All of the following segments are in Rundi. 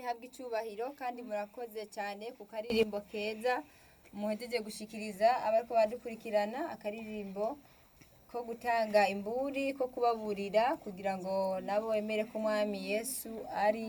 ihabwe icyubahiro kandi murakoze cyane ku karirimbo keza muhejeje gushikiriza abariko badukurikirana akaririmbo ko gutanga imburi ko kubaburira kugira ngo nabo bemere ko umwami yesu ari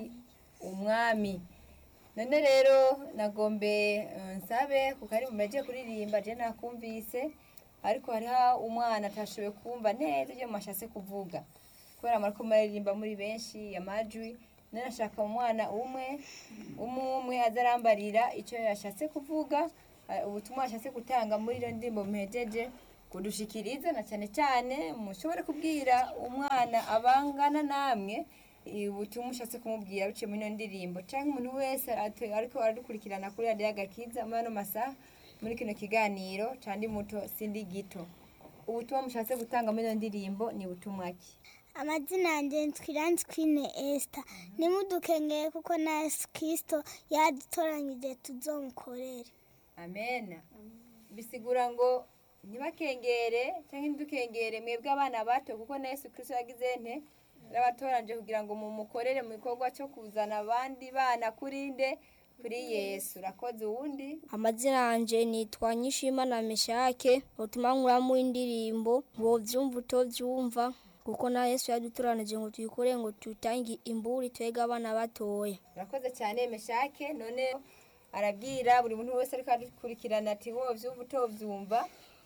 umwami none rero nagombe eh, nsabe ku karirimbo mpejeje kuririmba je nakumvise ariko hariho umwana atashoboye kumva neza ibyo mwashatse kuvuga kubera muriko muraririmba muri benshi amajwi none nashaka umwana umwe umwe umwe azarambarira icyo yashatse kuvuga eh, ubutumwa yashatse gutanga muri iyo ndirimbo mpejeje kudushikiriza na cyane cyane mushobore kubwira umwana abangana namwe eh, ubutumwa ushatse kumubwira biciye muri iyo ndirimbo cyangwa umuntu wese ate- ariko aradukurikirana kuri radiyo agakiza muri ano masaha muri kino kiganiro candi muto sindi gito ubutumwa mushatse gutanga muri iyo ndirimbo ni butumwa ki amazina yanjye twiranzi kwine esita nimudukengeye kuko na yesu kirisito yadutoranyije tuzomukorere amena bisigura ngo ntibakengere cyangwa ntidukengere mwebwe abana bato kuko na yesu kirisito yagize nte n'abatoranje kugira ngo mumukorere mu gikorwa cyo kuzana abandi bana kuri nde kuri yesu urakoze uwundi amazina yanje nitwa nyishimana meshake utuma nkuramo indirimbo ngo vyumva utovyumva kuko na yesu yadutoranije ngo tuyikore ngo tutange imburi twege abana batoya urakoze cyane meshake none arabwira buri muntu wese ariko adukurikirana ati wowe vyumva utovyumva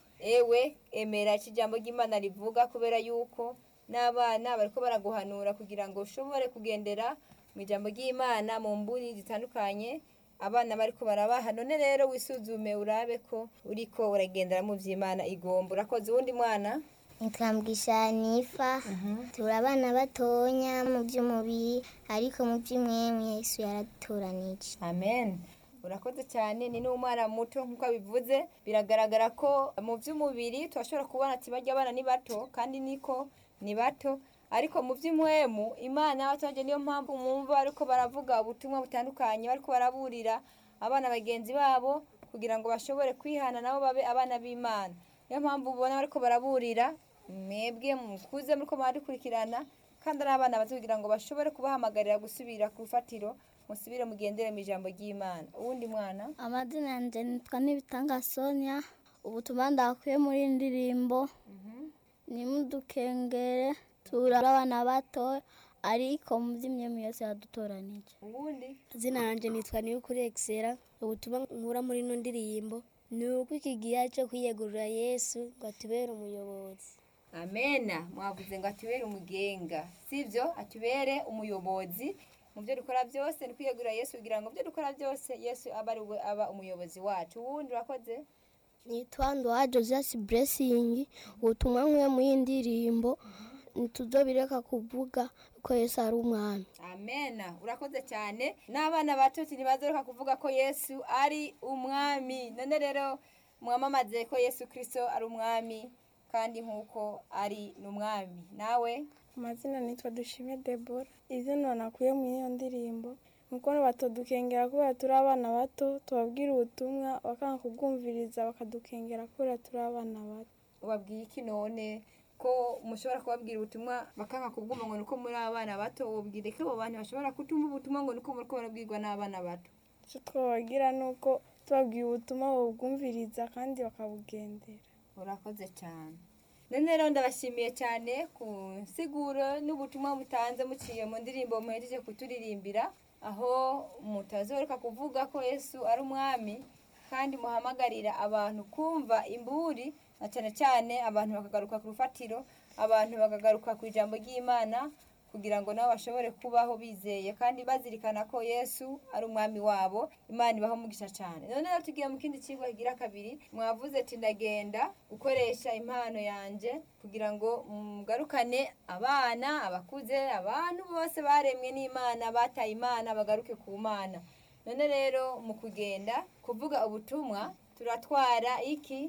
ewe emera iki jambo ry'imana rivuga kubera yuko n'abana bariko baraguhanura kugira ngo ushobore kugendera mu ijambo ry'imana mu mburi zitandukanye abana bariko barabaha none rero wisuzume urabe ko uriko uragendera mu vy'imana igomba urakoze uwundi mwana nitwambwisha nifa turi abana batonya mu by'umubiri ariko mu by'umwemwe yesu yaradutoranije amen urakoze cyane ni n'umwana muto nk'uko abivuze biragaragara ko mu by'umubiri turashobora kubona ati bajya abana ni bato kandi niko ni bato ariko mu by'umwemu imana y'abaturage niyo mpamvu mwumva ariko baravuga ubutumwa butandukanye bariko baraburira abana bagenzi babo kugira ngo bashobore kwihana nabo babe abana b'imana niyo mpamvu ubona bariko baraburira mwebwe mukuze muriko muradukurikirana kandi ari abana bato kugira ngo bashobore kubahamagarira gusubira ku rufatiro musubire mugendere mu ijambo ry'imana uwundi mwana amazina yanjye nitwa n'ibitanga sonia ubutumwa ndakuye muri iyi ndirimbo nimudukengere turi abana bato ariko mu by'imyemu yose yadutoranije uwundi izina yanjye nitwa niyukuri excella ubutumwa nkura muri ino ndirimbo ni uko iki gihe cyo kwiyegurira yesu ngo atubere umuyobozi amena mwavuze ngo atubere umugenga sibyo atubere umuyobozi mu byo dukora byose ni kwiyegurira yesu kugira ngo mu byo dukora byose yesu abe ari we aba umuyobozi wacu uwundi urakoze nitwa ndoha joseph blessing ubutumwa nk'uyo muri iyi ndirimbo ntituzobireka kuvuga ko yesu ari umwami amena urakoze cyane n'abana bato ntibazoroka kuvuga ko yesu ari umwami none rero mwamamaze ko yesu kirisito ari umwami kandi nk'uko ari n'umwami nawe amazina nitwa dushime debora izina nakuye muri iyo ndirimbo nuko batadukengera kubera turi abana bato tubabwira ubutumwa bakanga kubwumviriza bakadukengera kubera turi abana bato ubabwiye iki none ko mushobora kubabwira ubutumwa bakanga kubwumva ngo nuko muri abana bato ubwire ko abo bantu bashobora kutumva ubutumwa ngo nuko muri barabwirwa n'abana bato icyo twabagira ni uko tubabwiye ubutumwa babwumviriza kandi bakabugendera urakoze cyane none rero ndabashimiye cyane ku nsiguro n'ubutumwa mutanze muciye mu ndirimbo muhejeje kuturirimbira aho mutazoreka kuvuga ko yesu ari umwami kandi muhamagarira abantu kumva imburi na cyane cyane abantu bakagaruka ku rufatiro abantu bakagaruka ku ijambo ry'imana kugira ngo nabo bashobore kubaho bizeye kandi bazirikana ko yesu ari umwami wabo imana ibaho umugisha cyane none rero tugiye mu kindi kigo kigira kabiri mwavuze ati ndagenda gukoresha impano yanjye kugira ngo mugarukane abana abakuze abantu bose baremwe n'imana bataye imana bagaruke ku mana none rero mu kugenda kuvuga ubutumwa turatwara iki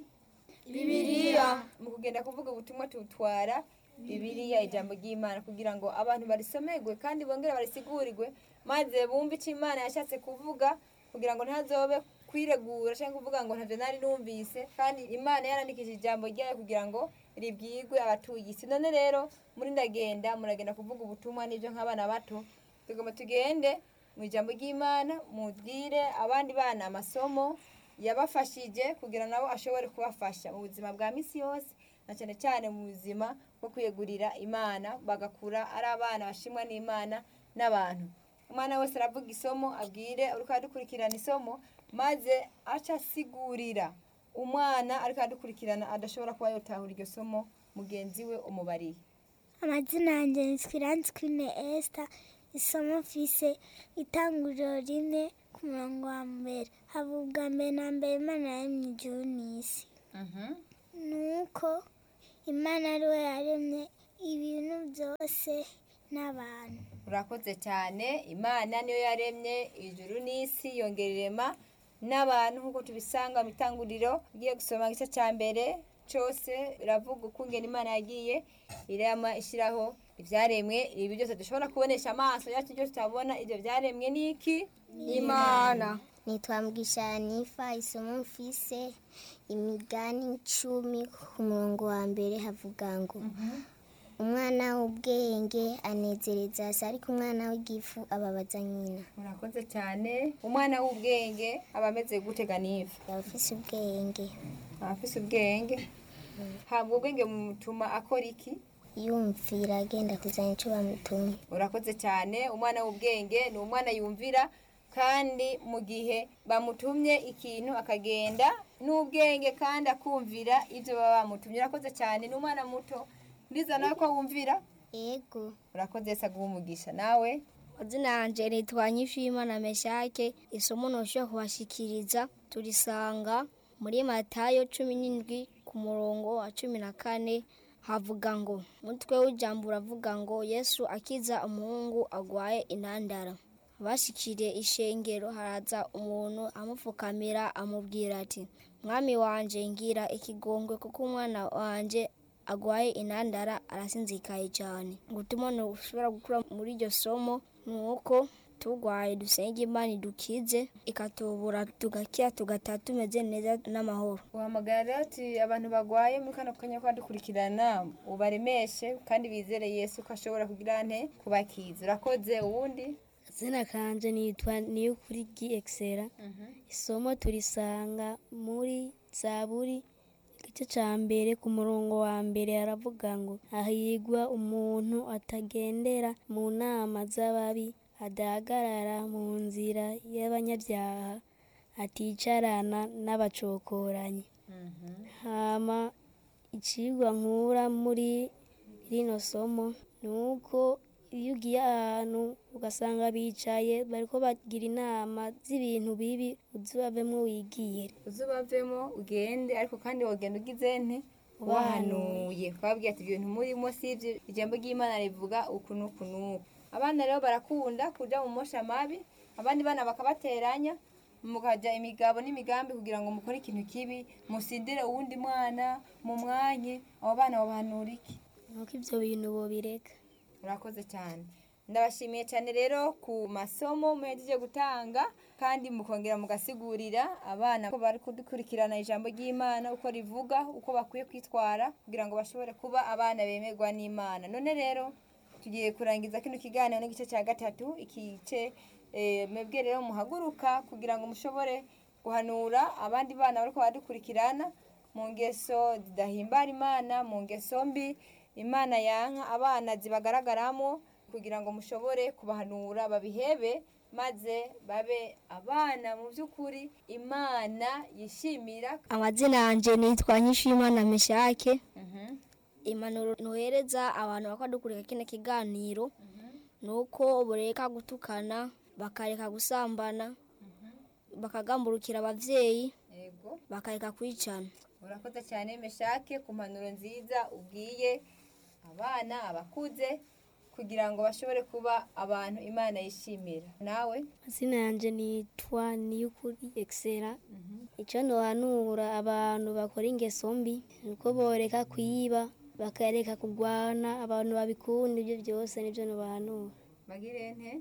bibiliya mu kugenda kuvuga ubutumwa tutwara bibiliya ijambo ry'imana kugira ngo abantu barisomerwe kandi bongere barisigurirwe maze bumve icyo imana yashatse kuvuga kugira ngo ntazobe kwiregura cyangwa kuvuga ngo ntabyo nari numvise kandi imana yarandikije ijambo ryayo kugira ngo ribwirwe abatuye isi none rero muri ndagenda muragenda kuvuga ubutumwa n'ibyo nk'abana bato tugomba tugende mu ijambo ry'imana mubwire abandi bana amasomo yabafashije kugira nabo ashobore kubafasha mu buzima bwa misi yose na cyane cyane mu buzima bwo kwiyegurira imana bagakura ari abana bashimwa n'imana n'abantu umwana wese aravuga isomo abwire uriko aradukurikirana isomo maze aca asigurira umwana ariko aradukurikirana adashobora kuba yotahura iryo somo mugenzi we umubariye amazina yanjye nitwa iranzwine esita isomo mfise itanguriro rimwe ku murongo wa mbere havuga mbere na mbere imana yaremye ijuru n'isi nuko imana ari we yaremye ibintu byose n'abantu urakoze cyane imana niyo yaremye ijuru n'isi yongera irema n'abantu nk'uko tubisanga mu itanguriro ugiye gusoma igice cya mbere cyose biravuga ukungena imana yagiye irema ishyiraho ibyaremwe ibi byose dushobora kubonesha amaso yacu ibyo tutabona ibyo byaremwe ni iki imana nitwa Nifa isomo mfise imigani icumi ku murongo wa mbere havuga ngo umwana w'ubwenge anezereza se ariko umwana w'igifu ababaza nyina murakoze cyane umwana w'ubwenge aba ameze gutega n'ivu yaba ufise ubwenge aba afise ubwenge habwa ubwenge bumutuma akora iki yumvira agenda kuzana icyo bamutumye urakoze cyane umwana w'ubwenge ni umwana yumvira kandi mu gihe bamutumye ikintu akagenda n'ubwenge kandi akumvira ibyo baba bamutumye urakoze cyane ni umwana muto ndiza nawe ko wumvira yego urakoze se aguha umugisha nawe mazina yanjye nitwa nyishimana meshake isomo ntushobora kubashikiriza turisanga muri matayo cumi n'indwi ku murongo wa cumi na kane havuga ngo umutwe w'ijambo uravuga ngo yesu akiza umuhungu agwaye intandara bashikiriye ishengero haraza umuntu amupfukamira amubwira ati mwami wanje ngira ikigongwe kuko umwana wanje agwaye intandara arasinzikaye cyane gutuma ushobora gukura muri iryo somo ni uko turwaye dusenga imana idukize ikatubura tugakira tugataha tumeze neza n'amahoro uhamagara rero ati abantu bagwaye muri kano kanya ko badukurikirana ubaremeshe kandi bizere yesu ko ashobora kugira nte kubakiza urakoze uwundi izina kanje nitwa niyukuri giexera isomo turisanga muri zaburi igice cya mbere ku murongo wa mbere haravuga ngo hahigwa umuntu atagendera mu nama z'ababi adahagarara mu nzira y'abanyabyaha aticarana n'abacokoranyi hama icigwa nkura muri rino somo ni uko iyo ugiye ahantu ugasanga bicaye bariko bagira inama z'ibintu bibi uzibavemo wigiye uzubavemo ugende ariko kandi wogenda ugize nte ubahanuye twababwiye ati ibyo bintu murimo si ibyo ijambo ry'imana rivuga uku n'uku n'uku abana rero barakunda kuja mu mosha mabi abandi bana bakabateranya mukajya imigabo n'imigambi kugira ngo mukore ikintu kibi musindire uwundi mwana mu mwanye abo bana babahanura iki nuko ibyo bintu bobireka urakoze cyane ndabashimiye cyane rero ku masomo muhejeje gutanga kandi mukongera mugasigurira abana ko bari kudukurikirana ijambo ry'imana uko rivuga uko bakwiye kwitwara kugira ngo bashobore kuba abana bemerwa n'imana none rero tugiye kurangiza kino kiganiro n'igice cya gatatu ikice eh, mwebwe rero muhaguruka kugira ngo mushobore guhanura abandi bana bariko badukurikirana mu ngeso zidahimbara imana mu ngeso mbi imana yanka abana zibagaragaramo kugira ngo mushobore kubahanura babihebe maze babe abana mu by'ukuri imana yishimira amazina yanjye nitwa nyishimana meshake impanuro ntuhereza abantu bakadukurika kino kiganiro ni uko bureka gutukana bakareka gusambana bakagamburukira ababyeyi yego bakareka kwicana urakoze cyane meshake ku mpanuro nziza ubwiye abana abakuze kugira ngo bashobore kuba abantu imana yishimira nawe izina yanjye nitwa niyukuri exera icyo ndohanura abantu bakora ingeso mbi ni uko boreka kwiba bakareka kurwana abantu babikunda ibyo byose nibyo ndobahanura bagire nte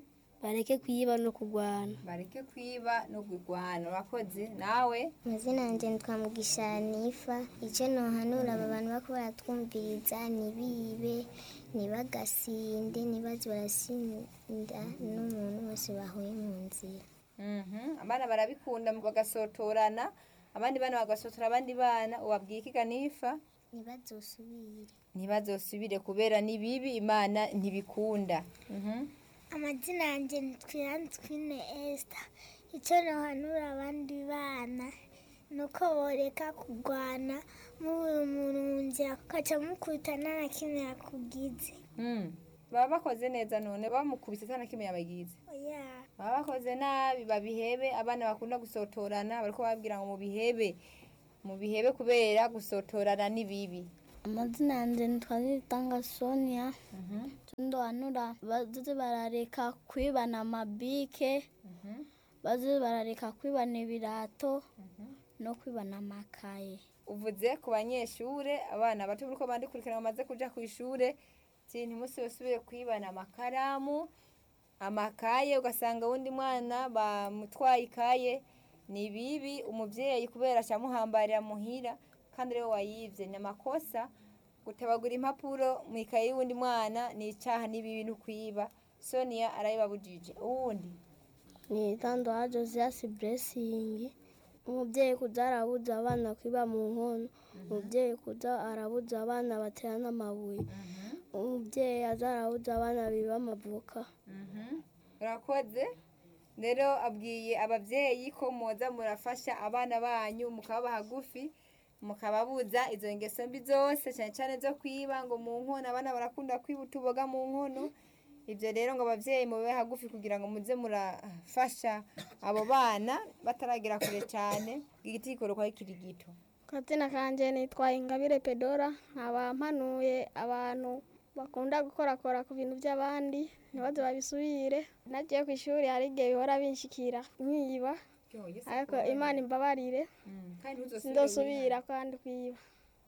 bareke kwiba no kurwana bareke kwiba no kurwana urakoze nawe amazina yanjye nitwa mugisha nifa icyo nohanura aba bantu bako baratwumviriza ntibibe ntibagasinde ntibaze barasinda n'umuntu wese bahuye mu nzira Mhm, abana barabikunda bagasotorana abandi bana bagasotora abandi bana ubabwiye ikiga nifa ntibazosubire ntibazosubire kubera ni bibi imana ntibikunda Mhm. amazina yanjye ntitwiranzwine esita icyo nohanura abandi bana ni uko boreka kurwana mubuye umuntu mu nzira ukaca mukubita nta na kimwe yakugize Mm. baba bakoze neza none bamukubise atana kimwe yabagize oya baba bakoze nabi babihebe abana bakunda gusotorana bariko babwira ngo mubihebe mubihebe kubera gusotorana ni bibi amazina yanjye nitwa nitanga sonia ndohanura baze barareka kwibana amabike baze barareka kwibana ibirato no kwibana amakaye uvuze ku banyeshure abana bato buriko bandikurikirana bamaze kuja ku ishure ti ntimusi basubire kwibana amakaramu amakaye ugasanga wundi mwana bamutwaye ikaye ni bibi umuvyeyi kubera acamuhambarira muhira kandi rero wayivye ni amakosa gutabagura impapuro mu ikaye y'uwundi mwana ni icaha ni bibi no kwiba sonia arabibabujije uwundi ni itandoha josias blessing umubyeyi kuza arabuza abana kwiba mu nkono umubyeyi kuza arabuza abana baterana amabuye umubyeyi aza arabuza abana biba amavoka urakoze rero abwiye ababyeyi ko muza murafasha abana banyu mukaba hagufi mukababuza izo ngeso mbi zose cyane cyane zo kwiba ngo mu nkono abana barakunda kwiba utuboga mu nkono ibyo rero ngo ababyeyi mube hagufi kugira ngo muze murafasha abo bana bataragera kure cyane igiti gikorwa kiri gito kazina kanje nitwa ingabire pedora nkaba mpanuye abantu bakunda gukorakora ku bintu by'abandi ntibaze babisubire nagiye ku ishuri hari igihe bihora binshikira nkiba ariko imana imbabarire sindosubira kandi kwiba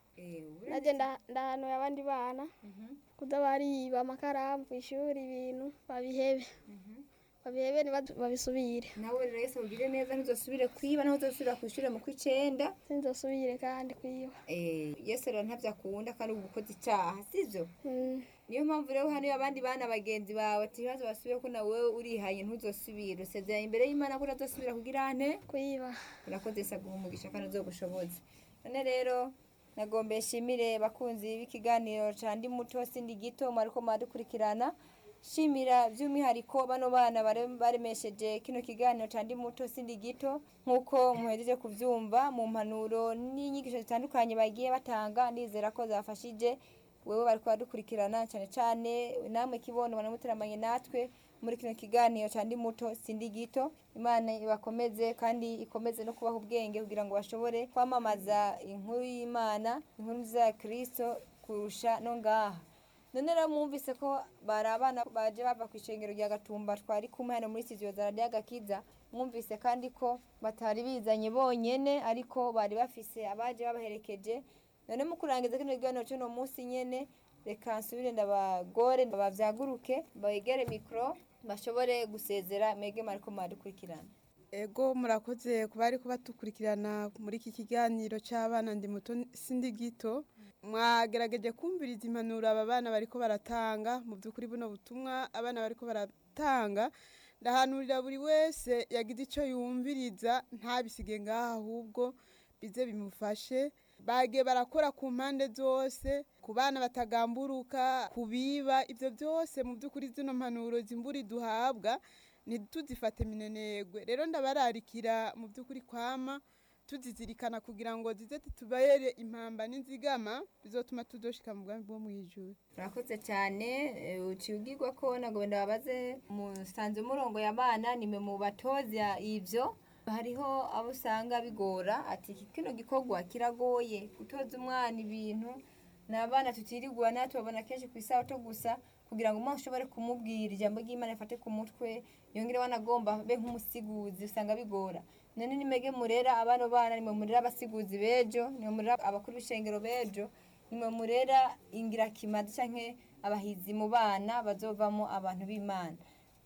najye nda- ndahanuye abandi bana kuda bariba amakaramu ku ishuri ibintu babihebe babihebe ntibaze babisubire nawe rero yese ugire neza ntuzosubire kwiba naho uzosubira ku ishuri mu kw'icenda sinzosubire kandi kwiba Eh, yesu rero ntabyo akunda kandi uba ukoze icyaha sibyo Mm. niyo mpamvu rero hano iyo abandi bana bagenzi bawe ati ibibazo basubiye ko nawe urihaye ntuzosubire usezeranye imbere y'imana ko utazosubira kugira ante kwiba urakoze saguha umugisha kandi uzogushoboze none rero nagombe nshimire bakunzi b'ikiganiro ca ndi muto sindi gito mwariko mwadukurikirana shimira by'umwihariko bano bana bare- baremesheje kino kiganiro ca ndi muto sindi gito nk'uko muhejeje kuvyumva mu mpanuro n'inyigisho zitandukanye bagiye batanga ndizera ko zafashije wewe bariko badukurikirana cyane cyane namwe kibono banamuteramanye natwe muri kino kiganiro ca ndi muto sindi gito imana ibakomeze kandi ikomeze no kubaha ubwenge kugira ngo bashobore kwamamaza inkuru y'imana inkuru nziza ya kristo kurusha no ngaha none rero mwumvise ko bari abana baje bava ku ishengero rya gatumba twari kumwe hano muri studio za radiyo agakiza mwumvise kandi ko batari bizanye bonyene ariko bari bafise abaje babaherekeje none mu kurangiza kino kiganiro cy'uno munsi nyene reka nsubire ndabagore babavyaguruke begere mikoro bashobore gusezera mege mariko mwadukurikirana ego murakoze kuba ariko batukurikirana muri iki kiganiro cy'abana ndi muto sindi gito mwagerageje kumviriza impanuro aba bana bariko baratanga mu by'ukuri buno butumwa abana bariko baratanga ndahanurira buri wese yagize icyo yumviriza ntabisige ngaha ahubwo bize bimufashe bagiye barakora ku mpande zose ku bana batagamburuka ku biba ibyo byose mu by'ukuri zino mpanuro zimburi duhabwa ntituzifate minenegwe rero ndabararikira mu by'ukuri kwama tuzizirikana kugira ngo zize zitubere impamba n'inzigama bizotuma tuzoshika mu bwami bwo mu ijuru murakoze cyane eh, uciye ubwirwa ko nagomba ndababaze musanze murongo y'abana nimwe mu batoza ivyo hariho abo usanga bigora ati iki kino gikorwa kiragoye gutoza umwana ibintu ni abana tutirigwa natwe babona kenshi ku isabato gusa kugira ngo umwana ushobore kumubwira ijambo ry'imana rifate ku mutwe yongere wanagomba be nk'umusiguzi usanga bigora none nimege murera abano bana nimwe murera abasiguzi bejo nimwe murera abakuru b'ishengero bejo nimwe murera ingirakimazi canke abahizi mu bana bazovamo abantu b'imana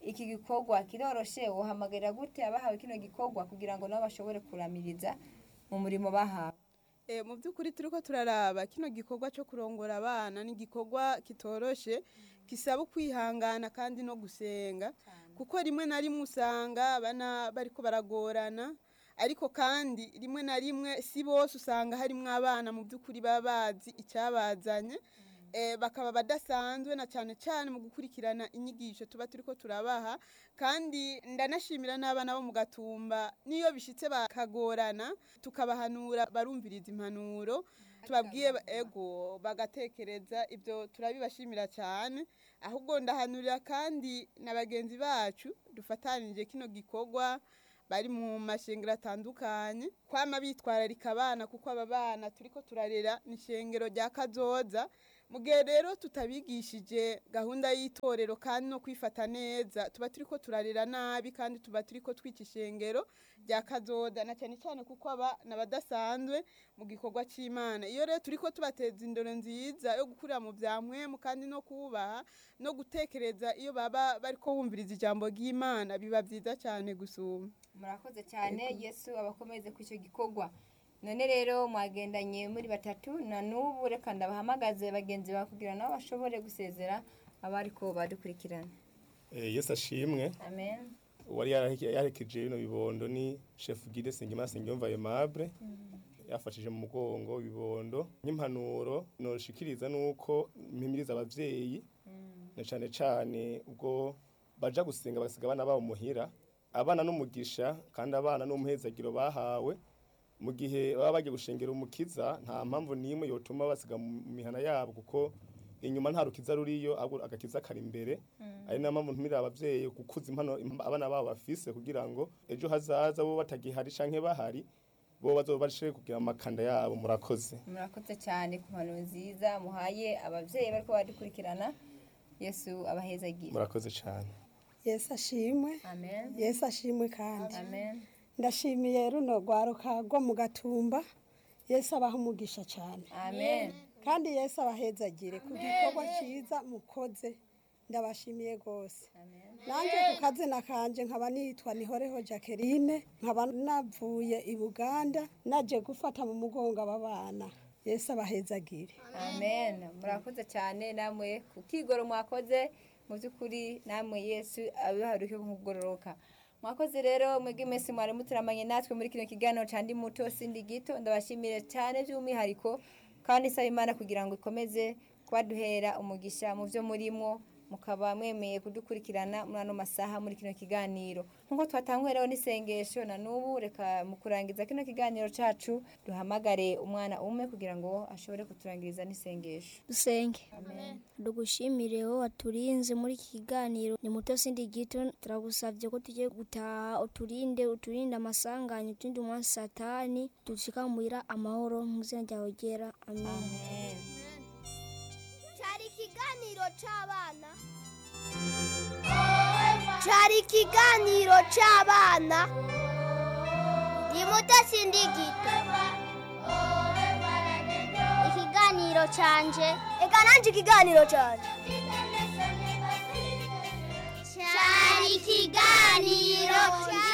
iki gikorwa kiroroshe wohamagarira gute abahawe kino gikorwa kugira ngo nabo bashobore kuramiriza mu murimo bahawe Eh, mu by'ukuri turiko turaraba kino gikorwa cyo kurongora abana ni igikorwa kitoroshe gisaba kwihangana kandi no gusenga kuko rimwe na rimwe usanga abana bariko baragorana ariko kandi rimwe na rimwe si bose usanga harimwo abana mu by'ukuri baba bazi icyabazanye eh, bakaba badasanzwe na cyane cyane mu gukurikirana inyigisho tuba turiko turabaha kandi ndanashimira n'abana bo mu gatumba niyo bishitse bakagorana tukabahanura barumviriza impanuro tubabwiye ba- ego bagatekereza ibyo turabibashimira cyane ahubwo ndahanurira kandi na bagenzi bacu dufatanije kino gikorwa bari mu mashengero atandukanye kwama bitwararika abana kuko aba bana turiko turarera ni ishengero rya kazoza mu gihe rero tutabigishije gahunda y'itorero kandi no kwifata neza tuba turiko turarera nabi kandi tuba turiko twica ishengero rya kazoza na cyane cyane kuko aba n'abadasanzwe mu gikorwa cy'imana iyo rero turiko tubateza indoro nziza yo gukurira mu bya mwemu kandi no kubaha no gutekereza iyo baba bariko bumviriza ijambo ry'imana biba byiza cyane gusuma murakoze cyane yesu abakomeze ku icyo gikorwa none rero mwagendanye muri batatu na n'ubu reka ndabahamagaze bagenzi bawe kugira nabo bashobore gusezera abariko badukurikirana Eh, yesu ashimwe amen uwari yaraheke- yaherekeje bino bibondo ni chef guide Sengimana Sengiyumva Aimable yafashije mu mugongo ibibondo n'impanuro noshikiriza nuko mpimiriza abavyeyi na cane cane ubwo baja gusenga bagasiga abana babo muhira abana n'umugisha kandi abana n'umuhezagiro bahawe mu gihe baba bagiye gushengera umukiza nta mpamvu n'imwe yotuma basiga mu mihana yabo kuko inyuma nta rukiza ruriyo ahubwo agakiza kari imbere ari nayo mpamvu ntumira abavyeyi gukuza impano im- abana babo bafise kugira ngo ejo hazaza bo batagihari canke bahari bo bazoba bashire kugira amakanda yabo murakoze murakoze cyane ku mpano nziza muhaye ababyeyi bariko badukurikirana yesu abahezagire murakoze cane yesu ashimwe amen yesu ashimwe kandi amen ndashimiye runo rwaruka rwo mu gatumba yesu abaha umugisha cyane amen kandi yesu abahezagire ku gikorwa cyiza mukoze ndabashimiye rwose nanjye ku kazina kanje nkaba nitwa nihoreho jacqueline nkaba navuye i buganda naje gufata mu mugongo aba bana yesu abahezagire amen murakoze cyane namwe ku kigoro mwakoze mu by'ukuri namwe yesu abiharuke kugororoka mwakoze rero mwebwe mwese mwari muturamanye natwe muri kino kiganiro cya ndi muto sindi gito ndabashimire cyane by'umwihariko kandi isaba imana kugira ngo ikomeze kubaduhera umugisha mu byo murimo mukaba mwemeye kudukurikirana muri ano masaha muri kino kiganiro nk'uko twatanguye rero n'isengesho na n'ubu reka mu kurangiza kino kiganiro cyacu duhamagare umwana umwe kugira ngo ashobore kuturangiriza n'isengesho dusenge dugushimire wowe waturinze muri iki kiganiro ni muto sindi gito turagusabye ko tugiye gutaha uturinde uturinde amasanganya uturinde umwasi satani dushika muhira amahoro mu izina ryawe ryera amen cyari ikiganiro cy'abana cyari ikiganiro cy'abana ndi muto sindi gito ikiganiro cyanje reka nanjye ikiganiro cyanje cyari ikiganiro